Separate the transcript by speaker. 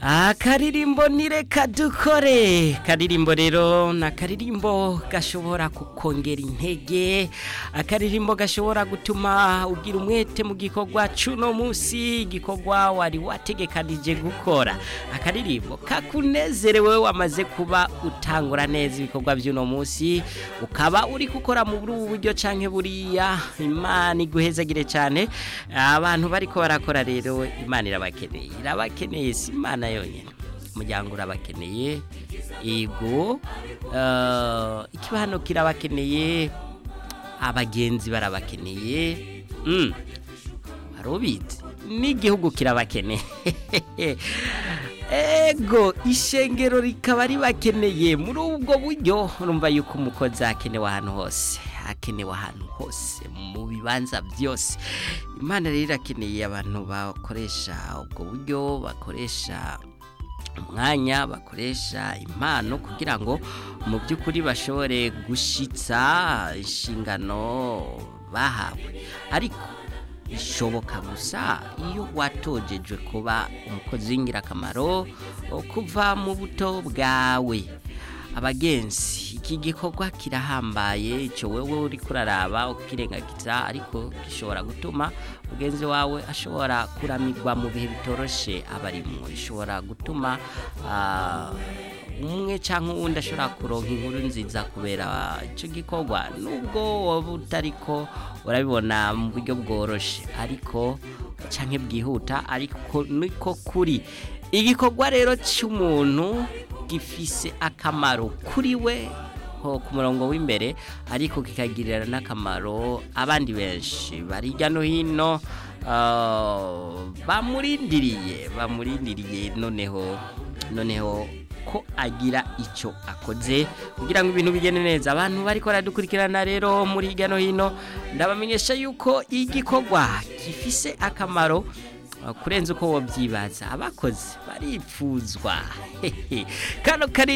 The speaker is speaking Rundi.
Speaker 1: akaririmbo nireka dukore karirimbo rero ni akaririmbo gashobora kukongera intege akaririmbo gashobora gutuma ugira umwete mu gikorwa cy'uno munsi igikorwa wari wategekanije gukora akaririmbo kakunezerewe wamaze kuba utangura neza ibikorwa by'uno munsi ukaba uri gukora mu buri buryo cyangwa buriya imana iguhezagire cyane abantu bariko barakora rero imana irabakeneye irabakeneye si imana yonyine umuryango urabakeneye ego ikibano kirabakeneye abagenzi barabakeneye ubizi n'igihugu kirabakeneye ego ishengero rikaba ribakeneye muri ubwo buryo urumva yuko umukozi akenewe ahantu hose akenewe ahantu hose mu bibanza byose imana rero irakeneye abantu bakoresha ubwo buryo bakoresha umwanya bakoresha impano kugira ngo mu by'ukuri bashobore gushyitsa inshingano bahawe ariko bishoboka gusa iyo watojejwe kuba umukozi w'ingirakamaro kuva mu buto bwawe abagenzi iki gikorwa kirahambaye icyo wowe uri kuraraba ukirengagiza ariko gishobora gutuma mugenzi wawe ashobora kuramigwa mu bihe bitoroshye aba arimo bishobora gutuma umwe cyangwa uwundi ashobora kuronka inkuru nziza kubera icyo gikorwa nubwo waba utari ko urabibona mu buryo bworoshye ariko cyangwa bwihuta ariko niko kuri igikorwa rero cy'umuntu gifise akamaro kuri we ku murongo w'imbere ariko kikagirira n'akamaro abandi benshi bari hirya no hino bamurindiriye bamurindiriye noneho noneho ko agira icyo akoze kugira ngo ibintu bigende neza abantu bari baradukurikirana rero muri hirya no hino ndabamenyesha yuko igikorwa gifise akamaro kurenza uko wabyibaza abakozi baripfuzwa kano kari